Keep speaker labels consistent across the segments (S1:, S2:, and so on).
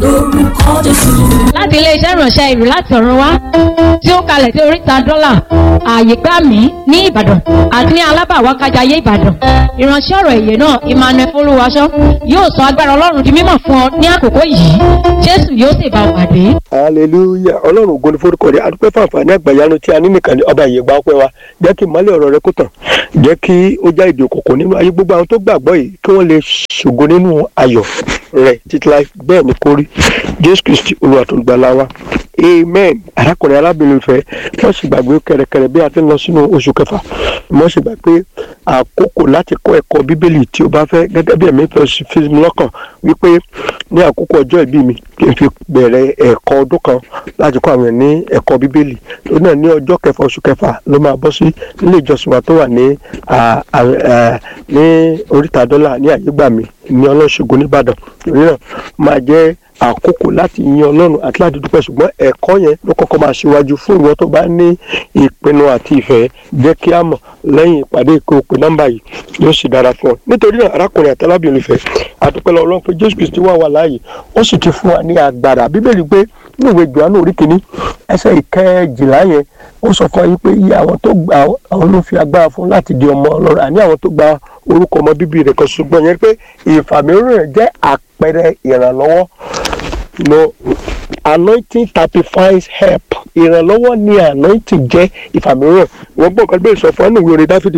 S1: lórúkọ Jésù.
S2: láti iléeṣẹ́ ìránṣẹ́ ìlú láti ọ̀run wá tí ó kalẹ̀ sí oríta dọ́là ààyè gbà mí ní ìbàdàn àti ní alábàwá kájayé ìbàdàn ìránṣẹ́ ọ̀rọ̀ èyè náà emmanuel folúwaṣọ yóò sọ agbára ọlọ́run di mímọ̀ fún ọ ní àkókò yìí jésù yóò sì bá ọ pàdé.
S3: hallelujah ọlọ́run ògo ni forúkọ rẹ̀ adúpẹ́ fún àǹfààní àgbàyanu tí a ní nìkan ní ọba ìyẹ̀gbà ọpẹ́ wa jẹ́ kí ìmọ́lẹ̀ ọ̀rọ̀ rẹ kó tàn jẹ́ kí ó já ìdè òkùnkùn nínú ayé gbogbo àwọn tó gbàgbọ́ yìí kí wọ́n lè ṣògo nínú ayọ̀ rẹ̀ títí láì bẹ́ẹ̀ ni kó rí jésù kristi olúwa tó gbàlà wa amen arákùnrin arábìnrin fẹ́ wọ́n sì gbàgbé kẹrẹkẹrẹ bí a ti ń lọ sínú oṣù kẹfà wọ́n sì gbà pé àkókò láti kọ́ ẹ̀kọ́ bíbélì tí o bá fẹ́ gẹ́gẹ́ bí ẹ̀mí fẹ́ fi mi lọ́kàn wípé ní àkókò ọjọ́ ìbí mi kí n fi bẹ̀rẹ̀ ẹ̀kọ́ ọdún kan láti kọ́ àwọn ní ẹ̀kọ́ bíbélì tó náà ní ọjọ́ kẹfà oṣù kẹfà ló máa bọ́ sí nílé ìjọsìn wa tó wà ní ní oríta dọ́là ní àyégbàmí ní ọlọ́ṣogbo nìbàdàn torí náà máa jẹ́ àkókò láti yin ọlọ́run àti láti dúpẹ́ ṣùgbọ́n ẹ̀kọ́ yẹn ló kọ́kọ́ máa ṣíwájú fún ìwọ tó bá ní ìpinnu àti ìfẹ́ jẹ́ kí á mọ̀ lẹ́yìn ìpàdé ìkó òpin nọ́mbà yìí yóò sì dára fún ọ nítorí náà arákùnrin àti arábìnrin ìfẹ́ àdúpẹ́ lọ́wọ́ ọlọ́run pé jésù kristi wà wà láàyè ó sì ti fún wa ní agbára bíbélì pé ní ìwé johannu orí kìíní ẹsẹ̀ ìkẹjìlá yẹn ó sọ fún yín pé iye àwọn tó gba àwọn ló fi agbára fún láti di ọmọ ọlọ́run àní àwọn tó gba orúkọ ọmọ bíbí rẹ̀ kan ṣùgbọ́n yẹn pé ìfàmìíràn jẹ́ àpẹẹrẹ ìrànlọ́wọ́ no anointing typifies help ìrànlọ́wọ́ ni anointing jẹ́ ìfàmìíràn wọ́n gbọ́ nǹkan bẹ́ẹ̀ sọ fún ọ́nà ìwé orin dáfídì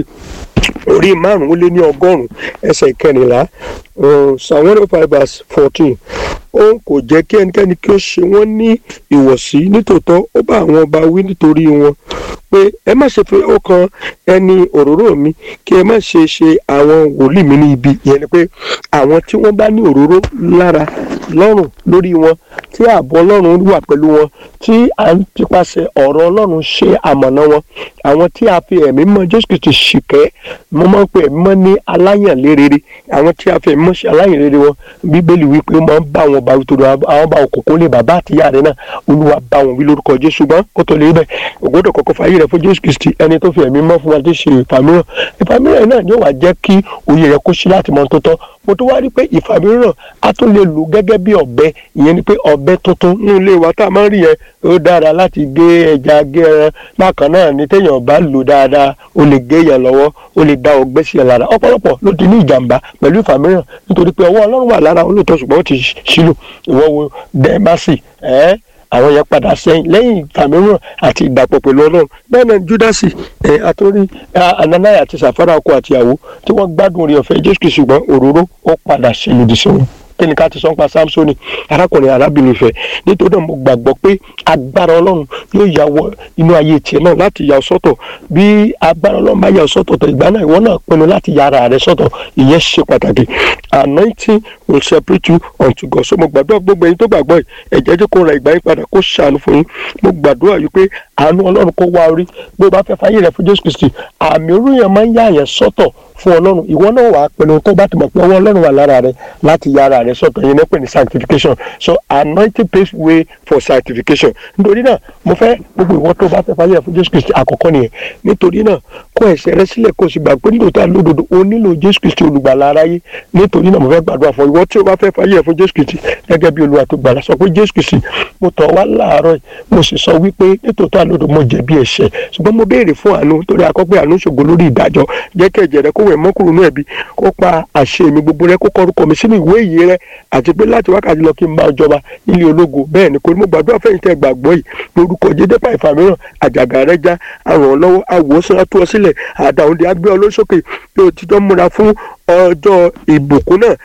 S3: orí márùn-ún lé ní ọgọ́rùn-ún ẹsẹ̀ ìkẹrìnlá psalm one oh five verse fourteen òun kò jẹ́ kí ẹnikẹ́ni kí ó ṣe wọ́n ní ìwọ̀sí nítòótọ́ ó bá àwọn ọba wí nítorí wọn pé ẹ má ṣe fi ọkàn ẹni òróró mi kí ẹ má ṣe ṣe àwọn wòlíì mi ní ibi ìyẹn ni pé àwọn tí wọ́n bá ní òróró lára lọ́rùn lórí wọn tí ààbò ọlọ́run wà pẹ̀lú wọn tí à ń tipasẹ̀ ọ̀rọ̀ ọlọ́run ṣe àmọ̀nà wọn àwọn tí a fi ẹ̀mí mọ́ jésù kristu ṣìkẹ́ mo máa ń pe ẹ̀mí mọ́ ní aláyànlérere àwọn tí a fi ẹ̀mí mọ́ ṣe aláyànlérere wọn bíbélì wípé ó máa ń bá wọn bá wí torí àwọn bá òkùnkùn lè bàbá àtìyá rẹ náà olúwa bá wọn wí lórúkọ jésù ṣùgbọ́n kó tó lè bẹ̀ ògbódò kọ́kọ́ fàyè rẹ fún jésù kristi ẹni tó fi ẹ̀mí mọ́ fún wa tó ṣe ìfàmìíràn ìfàmìíràn náà yóò wá jẹ́ kí òye rẹ kó ṣí láti mọ tó tọ́ mo tó wá rí pé ìfàmìíràn a tún lè lò gẹ́gẹ́ bí ọ̀bẹ ìyẹn ni pé ọ̀bẹ tuntun ní ilé wa tá a máa ń rí yẹn ó dára láti gé ẹja gé ẹran bákan náà ni téèyàn bá lò dáadáa ó lè gé yẹn lọ́wọ́ ó lè dá ọgbẹ́ sí ẹ lára ọ̀pọ̀lọpọ̀ ló ti ní ìjàmbá pẹ̀lú ìfàmìíràn nítorí pé ọwọ́ ọlọ́run wà lára olóòótọ́ ṣùgbọ́n ó ti ṣílò ìwọ́ wo dẹ́másì ẹ́ àwọn yẹn padà sẹ́yìn lẹ́yìn ìfàmìíràn àti ìdàpọ̀ pẹ̀lú ọlọ́run bẹ́ẹ̀ náà júdásì ẹ̀ àtúrí ananaya àti sàfárà ọkọ àtìyàwó tí wọ́n gbádùn orí ọ̀fẹ́ jésù kìí ṣùgbọ́n òróró ó padà ṣe lòdì sí wọn kí ni ká ti sọ ń pa samsoni arákùnrin arábìnrin fẹ nítorí náà mo gbàgbọ́ pé agbára ọlọ́run yóò yà wọ inú ayé tiẹ̀ náà láti yà ọ́ sọ́tọ̀ bí agbára ọlọ́run bá yà ọ́ sọ́tọ̀ tó ìgbà náà ìwọ náà pinnu láti yà ara rẹ sọ́tọ̀ ìyẹn ṣe pàtàkì anointing will separate you unto God so mo gbàdúrà gbogbo ẹ̀yin tó gbàgbọ́ yìí ẹ̀jẹ̀ jẹ́ kó ra ìgbà yín padà kó ṣàánú fún yín mo gbàdúrà yìí pé àánú ọlọ́run kó wá orí bí o bá fẹ́ fàyè rẹ fún Jésù Kristi àmì orúyàn máa ń yà yẹn sọ́tọ̀ fún ọlọ́run ìwọ náà wàá pinnu tó bá ti mọ̀ pé ọwọ́ ọlọ́run wà lára rẹ láti ya ara rẹ sọ̀tọ̀ yẹn nípìn ní sanctification so anointing paves way for sanctification nítorí náà mo fẹ́ gbogbo ìwọ tó bá fẹ́ fàyè fún Jésù Kristi àkọ́kọ́ nìyẹn nítorí náà kó ẹ̀ṣẹ̀ rẹ sílẹ̀ kó o sì gbà pé nílò tá a lódodo o nílò Jésù Kristi olùgbàlà aráyé nítorí náà mo fẹ́ gbàdúrà fún ìwọ tí o bá fẹ́ fàyè fún Jésù Kristi gẹ́gẹ́ bí olúwa tó gbàlà sọ pé Jésù Kristi mo tọ̀ wá láàárọ̀ mo sì sọ wípé nítòótọ́ àlódò mo jẹ̀bi ẹ̀ṣẹ̀ ṣùgbọ́n mo béèrè fún àánú torí akọ́pẹ́ àánú ṣògo lórí ìdájọ́ jẹ́ kí ẹ̀jẹ̀ rẹ kó wẹ̀ mọ́kùrú nú ẹ̀bi kó pa àṣẹ mi gbogbo rẹ kó kọ orúkọ mi sínú ìwé ìyè rẹ àti pé láti wákàtí lọ kí n bá jọba nílé ológo bẹ́ẹ̀ ni kò ní mo gbàdúrà fẹ́yìn tẹ́ gbàgbọ́ yìí lórúkọ jẹ́dẹ́ pa ìfàmìíràn àjàgà rẹ já àrùn ọ lọ́wọ́ àwòsàn àtú ọ sílẹ̀ àdàwọ̀dẹ agbé ọ lóṣòkè bí o ti tọ́ múra fún ọjọ́ ìbùkún náà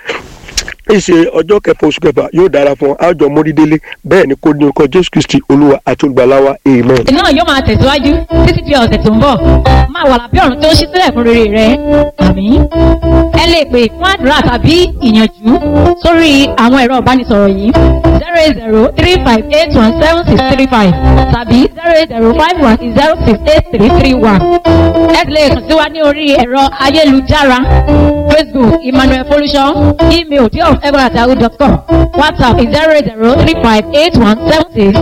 S3: ìṣe ọjọ́ kẹfà oṣù kẹfà yóò dára fún àjọ mórídélé bẹ́ẹ̀ ni kò ní orúkọ jésù kristi olúwa àti olùgbàláwa amen.
S2: ètò náà yóò máa tẹ̀síwájú títí di ọ̀sẹ̀ tó ń bọ̀ máa wà lábẹ́ ọ̀run tó ń ṣí sílẹ̀ fún rere rẹ àmín. ẹ lè pè fún àdúrà tàbí ìyànjú sórí àwọn ẹ̀rọ ìbánisọ̀rọ̀ yìí zero eight zero three five eight one seven six three five tàbí zero eight zero five one zero six eight three three one. ẹ lè kàn sí wa ní orí ẹ̀rọ ayélujára facebook emmanuel folusho email diof egbonatahu dot com whatsapp zero eight zero three five eight one seven six